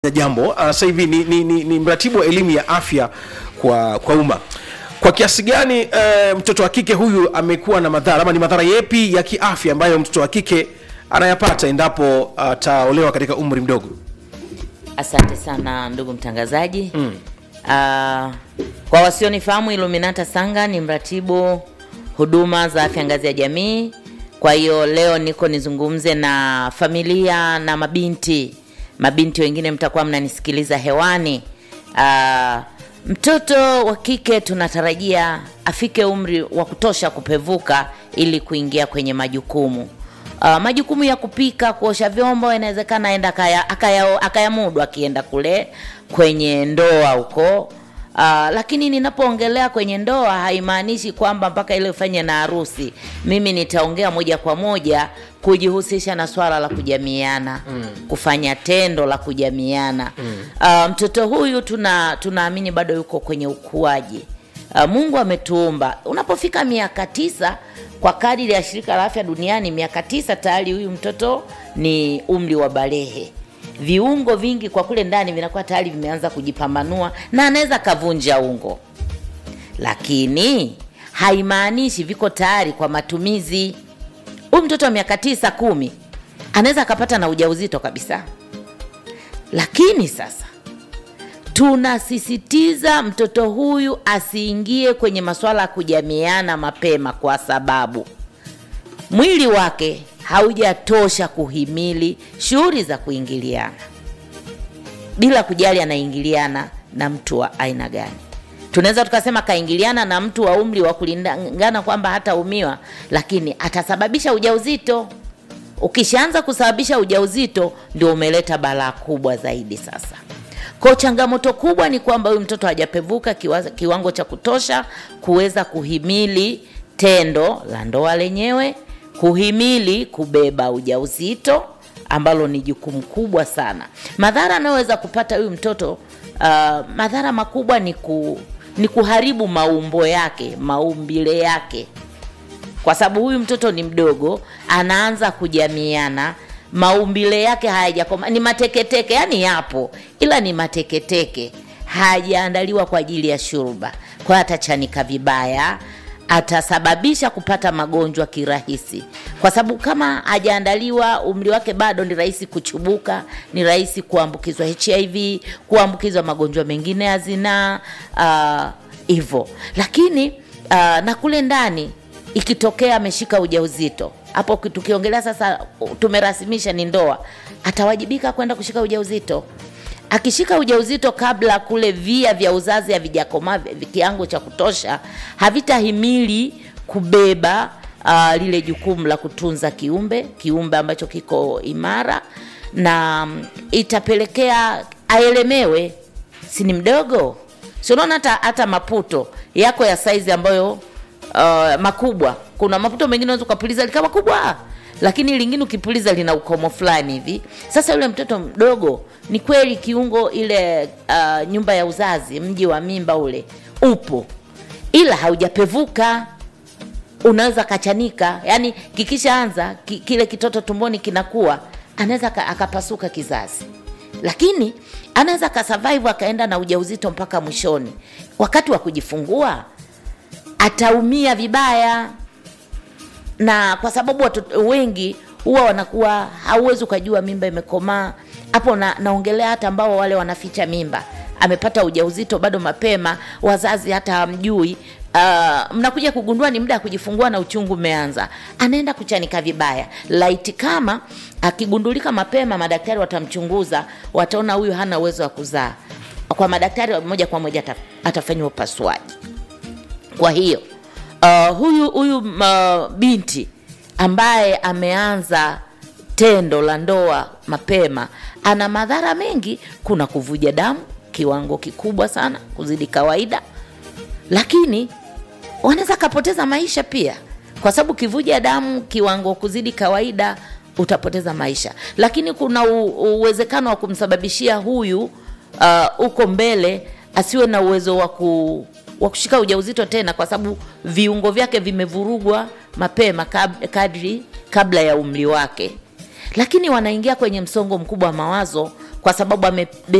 jambo uh, sasa hivi ni, ni, ni, ni mratibu wa elimu ya afya kwa kwa umma kwa kiasi gani uh, mtoto wa kike huyu amekuwa na madhara ama ni madhara yepi ya kiafya ambayo mtoto wa kike anayapata endapo ataolewa uh, katika umri mdogo Asante sana ndugu mtangazaji. mm. Uh, kwa wasionifahamu, Iluminata Sanga ni mratibu huduma za afya ngazi ya jamii. Kwa hiyo leo niko nizungumze na familia na mabinti mabinti wengine, mtakuwa mnanisikiliza hewani. Uh, mtoto wa kike tunatarajia afike umri wa kutosha kupevuka ili kuingia kwenye majukumu Uh, majukumu ya kupika, kuosha vyombo inawezekana aenda akaya- akaya- akayamudu akienda kule kwenye ndoa huko. Uh, lakini ninapoongelea kwenye ndoa haimaanishi kwamba mpaka ile ufanye na harusi. Mimi nitaongea moja kwa moja kujihusisha na swala la kujamiana mm. kufanya tendo la kujamiana mm. uh, mtoto huyu tuna tunaamini bado yuko kwenye ukuaji. Uh, Mungu ametuumba unapofika miaka tisa kwa kadiri ya shirika la afya duniani, miaka tisa tayari huyu mtoto ni umri wa balehe. Viungo vingi kwa kule ndani vinakuwa tayari vimeanza kujipambanua na anaweza kavunja ungo, lakini haimaanishi viko tayari kwa matumizi. Huyu mtoto wa miaka tisa kumi anaweza akapata na ujauzito kabisa, lakini sasa tunasisitiza mtoto huyu asiingie kwenye masuala ya kujamiana mapema, kwa sababu mwili wake haujatosha kuhimili shughuli za kuingiliana, bila kujali anaingiliana na mtu wa aina gani. Tunaweza tukasema kaingiliana na mtu wa umri wa kulingana kwamba hataumiwa, lakini atasababisha ujauzito. Ukishaanza kusababisha ujauzito, ndio umeleta balaa kubwa zaidi sasa. Kwa changamoto kubwa ni kwamba huyu mtoto hajapevuka kiwa, kiwango cha kutosha kuweza kuhimili tendo la ndoa lenyewe, kuhimili kubeba ujauzito ambalo ni jukumu kubwa sana. Madhara anayoweza kupata huyu mtoto uh, madhara makubwa ni, ku, ni kuharibu maumbo yake, maumbile yake, kwa sababu huyu mtoto ni mdogo, anaanza kujamiana maumbile yake hayajakoma, ni mateketeke, yani yapo, ila ni mateketeke, hajaandaliwa kwa ajili ya shurba. Kwa hiyo atachanika vibaya, atasababisha kupata magonjwa kirahisi, kwa sababu kama hajaandaliwa, umri wake bado ni rahisi kuchubuka, ni rahisi kuambukizwa HIV, kuambukizwa magonjwa mengine ya zinaa hivyo. Uh, lakini uh, na kule ndani ikitokea ameshika ujauzito hapo tukiongelea sasa, tumerasimisha ni ndoa, atawajibika kwenda kushika ujauzito. Akishika ujauzito kabla kule via vya uzazi havijakomaa kiwango cha kutosha, havitahimili kubeba uh, lile jukumu la kutunza kiumbe kiumbe ambacho kiko imara, na um, itapelekea aelemewe. Si ni mdogo? Si unaona hata hata maputo yako ya saizi ambayo uh, makubwa kuna maputo mengine unaweza ukapuliza likawa kubwa, lakini lingine ukipuliza lina ukomo fulani hivi. Sasa yule mtoto mdogo, ni kweli kiungo ile uh, nyumba ya uzazi, mji wa mimba ule upo, ila haujapevuka, unaweza kachanika. Yani kikishaanza ki, kile kitoto tumboni kinakuwa, anaweza akapasuka kizazi, lakini anaweza akasurvive akaenda na ujauzito mpaka mwishoni. Wakati wa kujifungua ataumia vibaya na kwa sababu watoto wengi huwa wanakuwa hauwezi ukajua mimba imekomaa hapo. Na, naongelea hata ambao wale wanaficha mimba, amepata ujauzito bado mapema, wazazi hata hamjui. Uh, mnakuja kugundua ni muda wa kujifungua na uchungu umeanza, anaenda kuchanika vibaya. Laiti kama akigundulika mapema, madaktari watamchunguza, wataona huyu hana uwezo wa kuzaa, kwa madaktari moja kwa moja atafanyiwa upasuaji. Kwa hiyo Uh, huyu huyu uh, binti ambaye ameanza tendo la ndoa mapema ana madhara mengi. Kuna kuvuja damu kiwango kikubwa sana kuzidi kawaida, lakini wanaweza kapoteza maisha pia, kwa sababu kivuja damu kiwango kuzidi kawaida utapoteza maisha, lakini kuna uwezekano wa kumsababishia huyu huko uh, mbele asiwe na uwezo wa ku wa kushika ujauzito tena, kwa sababu viungo vyake vimevurugwa mapema kadri kabla ya umri wake. lakini wanaingia kwenye msongo mkubwa wa mawazo kwa sababu ame